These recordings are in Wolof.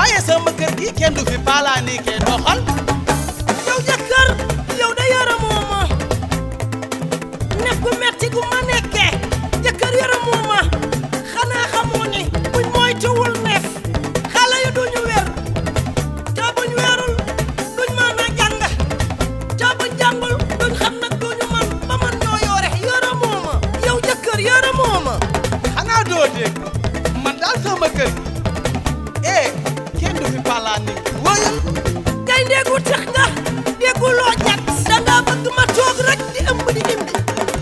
waaye sama kër gi kenn du fi paalaani ke doxal yow jëkkër yow da yaramoo ma nekk gu metti gu ma nekkee jëkkër yaramoo ma xanaa xamoo ni buñ moytuwul neef xale yu duñu wér te buñ wérul duñ mën a jàng te buñ jàngul duñ xam nag duñu man ba man ñoo yoore yaramoo ma yow jëkkër yaramoo ma xanaa doo dégg man daal sama kër gi eh kenn du fi paalaani wóyal kay ndéegu tax nga déggu loo jat danga bëgg ma toog rek di ëmb di imbi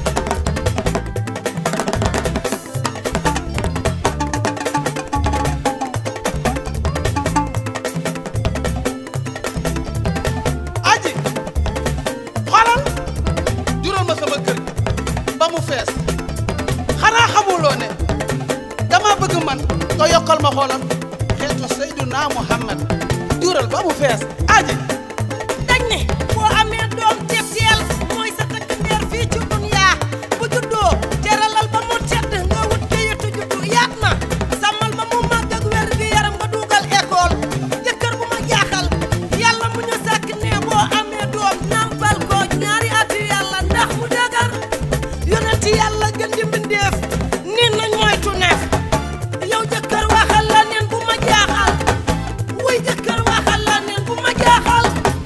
aji xoolal jural ma sama kër gi ba mu fees xanaa xamuloo ne dama bëgg man nga yokkal ma xoolal xeetu Seyduna Muhammad jural ba mu fees aji dañ ne boo amee doom te teel mooy sa takk ndeer fii ci duniyaa bu juddoo teralal ba mu tedd nga wut kayitu juddu yaat na sàmmal ba mu màgg ak wér gi yaram nga dugal école jëkkër bu ma jaaxal yàlla mu ñu sàkk ne boo amee doom nàmpal ko ñaari ati yàlla ndax mu dagar yonenti yàlla gën di mbindeef nin nañ moytu neef yow jëkkër waxal la neen bu ma jaaxal wuy jëkkër waxal la neen bu ma jaaxal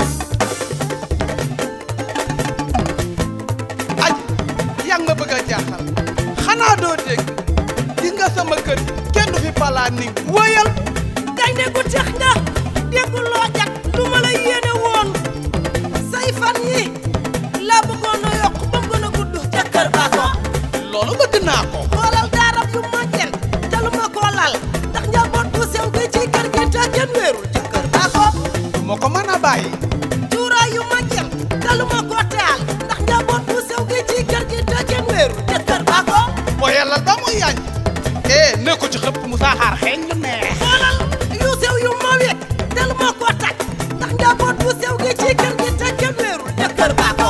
aji yaa ngi ma bëgg a jaaxal xanaa doo dégg gis nga sama kër gi kenn du fi paalaani wóyal gaynde gu tax nga déggu loo jat lu ma la yéene woon say fan yi laa bëggoon a yokk ba mu gën a gudd jëkkër ba ko loolu bëgg naa ko xoolal daarab yu màggen te lu ma koo lal ndax njaboot bu sew gi ci kër gi te kenn wéerul jëkkër ba ko du ma ko mën a bàyyi cuuraay yu màggen te lu ma koo taal ndax njaboot bu sew gi ci kër gi te kenn wéerul jëkkër ba ko boyalal ba mu yaañ eh ne ko ci xëpp mu saaxaar xeeñ lu neex xoolal yu sew yu ma wekk te lu ma koo taj ndax njaboot bu sew gi ci kër gi te kenn wéerul jëkkër ba ko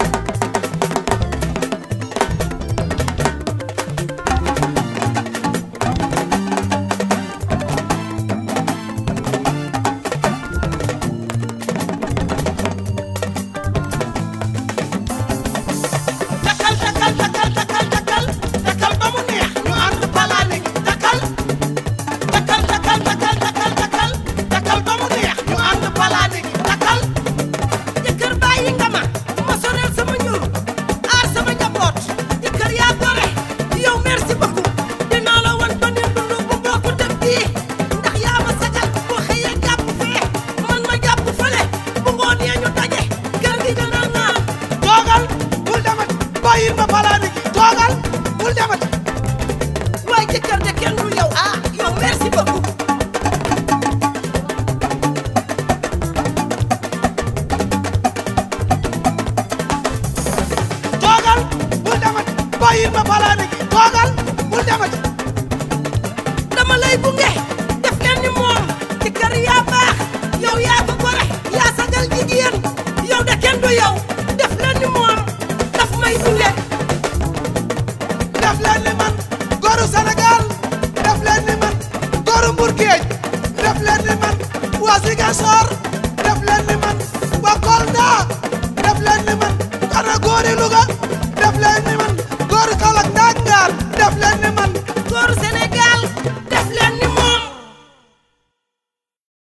takal takal takal takal takal takal ba mu neex ñu ànd palaane gi takal takal takal takal takal takal takal ba mu neex ñu ànd palaane gi takal jëkkër bàyyi nga ma ma soreel sama ñuur aar sama njaboot jëkkër yaa gore yow merci beaucoup dinaa la wan ba ne dund bu bokk def bii ndax yaa ma sagal boo xëyee jàpp fee man ma jàpp fële bu ngoonee ñu daje kër gi dana naan toogal bul demat bàyyil ma palaane gi toogal bul demat waaye jëkkër de kenn du yow ah yow merci beaucoup toogal bul demat bàyyil ma palaane gi toogal bul demat dama lay gunge def leen ni moom ci kër yaa baax yow yaa ko gore yaa sagal jigéen yow de kenn du yow def leen ni moom daf may gunge def leen ni man góoru Sénégal def leen ni man góoru Mbour Géej def leen ni man waa Ziguinchor def leen ni man waa Kolda def leen ni man xanaa góori Louga def leen ni man góoru Kaolack Ndangar def